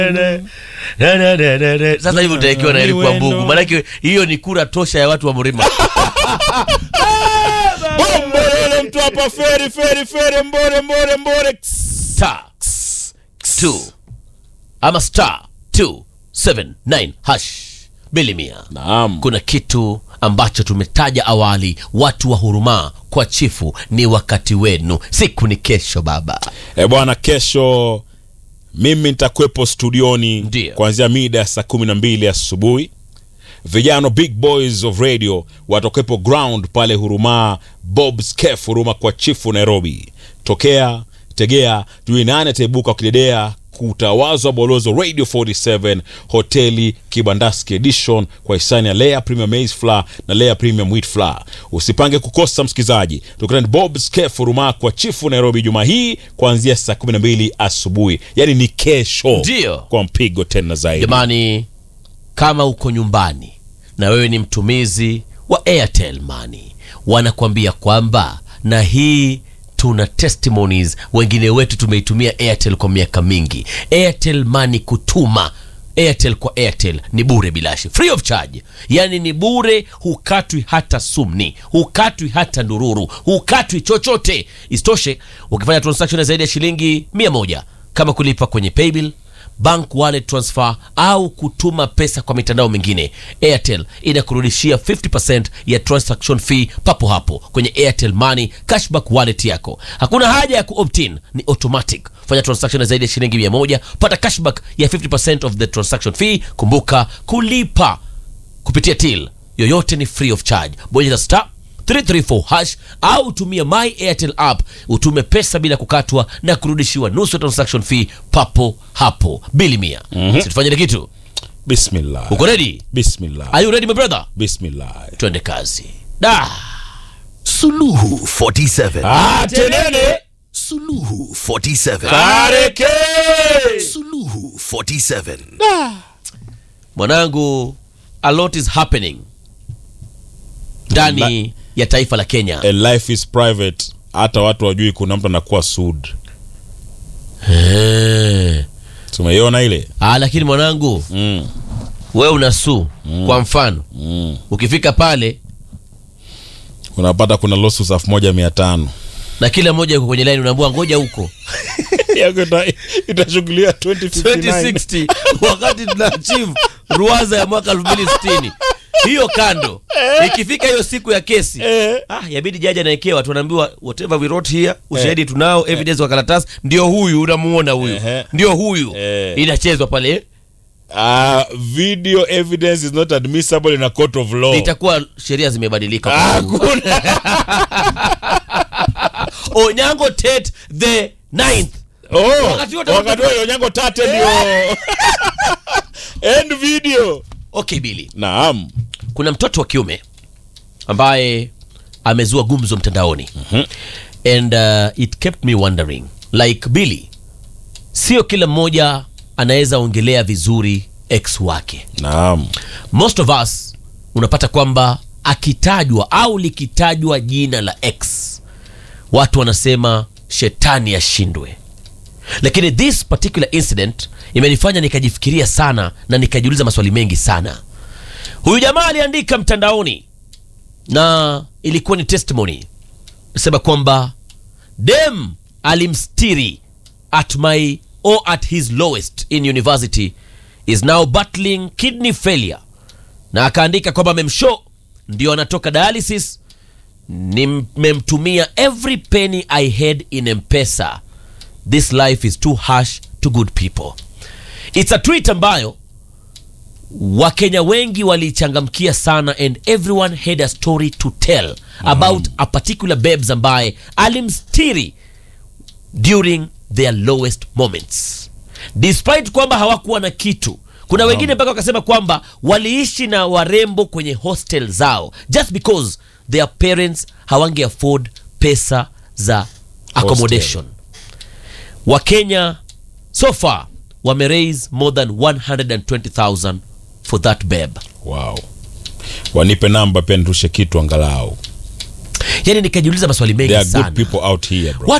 Sasa hivi utaekiwa na ilikuwa mbugu, maanake hiyo ni kura tosha ya watu wa Mrima. Bombolele mtu hapa feri feri feri mbore mbore mbore. Star two ama star 279 hash bilimia. Naam. Kuna kitu ambacho tumetaja awali, watu wa huruma kwa chifu, ni wakati wenu, siku ni kesho baba. E bwana, kesho mimi nitakuwepo studioni Ndio. kuanzia mida ya saa kumi na mbili asubuhi. Vijana big boys of radio watakuwepo ground pale Huruma, Bob's Cafe Huruma kwa chifu Nairobi. Tokea tegea, tujue nani ataibuka kidedea kutawazwa bolozo radio 47 hoteli kibandaski edition kwa hisani ya Lea Premium Maize Flour na Lea Premium Wheat Flour. Usipange kukosa msikizaji, tukutane Bob's Cafe Huruma kwa chifu Nairobi juma hii kuanzia saa 12 asubuhi, yaani ni kesho, Ndio. kwa mpigo tena zaidi. Jamani, kama uko nyumbani na wewe ni mtumizi wa Airtel Money, wanakuambia kwamba na hii tuna testimonies, wengine wetu tumeitumia Airtel kwa miaka mingi. Airtel Money kutuma Airtel kwa Airtel ni bure bilashi, free of charge, yaani ni bure, hukatwi hata sumni, hukatwi hata ndururu, hukatwi chochote. Isitoshe, ukifanya transaction ya zaidi ya shilingi mia moja kama kulipa kwenye paybill bank wallet transfer au kutuma pesa kwa mitandao mingine, Airtel inakurudishia 50% ya transaction fee papo hapo kwenye Airtel Money cashback wallet yako. Hakuna haja ya kuopt-in, ni automatic. Fanya transaction ya zaidi ya shilingi 100, pata cashback ya 50% of the transaction fee. Kumbuka kulipa kupitia till yoyote ni free of charge. Bonyeza star 334 hash au tumia my airtel app utume pesa bila kukatwa na kurudishiwa nusu ya transaction fee papo hapo bili mia mm situfanyile kitu Bismillah. uko ready Bismillah. are you ready my brother Bismillah. twende kazi da Suluhu 47. Ah, tenene. Suluhu 47. Kareke. Suluhu 47. mwanangu a lot is happening ndani ya taifa la kenya A life is private. Hata watu wajui kuna mtu anakuwa sued. Eh. Tumeiona ile? ah, lakini mwanangu Mm. we unasu kwa mfano Mm. ukifika pale Unapata kuna lawsuits elfu moja mia tano. na kila mmoja yuko kwenye line unaambua ngoja huko Yako ita- itashughulia 2059. 2060 wakati tuna achieve ruwaza ya mwaka 2060 hiyo kando ikifika hiyo siku ya kesi ah, yabidi jaji anaekewa tunaambiwa whatever we wrote here ushahidi tunao evidence kwa karatasi ndio huyu unamuona huyu Ehe. ndio huyu Eh. inachezwa pale Ah, video evidence is not admissible in a court of law. itakuwa sheria zimebadilika Hakuna. onyango tet the ninth Oh, Wakati wote- wakati huo Onyango Tate ndio end video. okay bili Naam. kuna mtoto wa kiume ambaye amezua gumzo mtandaoni and uh, it kept me wondering like billy sio kila mmoja anaweza ongelea vizuri ex wake Naam. most of us unapata kwamba akitajwa au likitajwa jina la ex watu wanasema shetani ashindwe lakini this particular incident imenifanya nikajifikiria sana na nikajiuliza maswali mengi sana huyu jamaa aliandika mtandaoni na ilikuwa ni testimony nasema kwamba dem alimstiri at my or at his lowest in university is now battling kidney failure na akaandika kwamba memsho ndio anatoka dialysis nimemtumia every penny i had in mpesa this life is too harsh to good people it's a tweet ambayo wakenya wengi walichangamkia sana and everyone had a story to tell about a particular babes ambaye alimstiri during their lowest moments despite kwamba hawakuwa na kitu kuna wengine mpaka wakasema kwamba waliishi na warembo kwenye hostel zao just because their parents hawange afford pesa za accommodation wakenya so far wameraise more than 120000 for that babe Wow. Wanipe namba pia nirushe kitu angalau. yani nikajiuliza maswali mengi There are sana good people out here bro.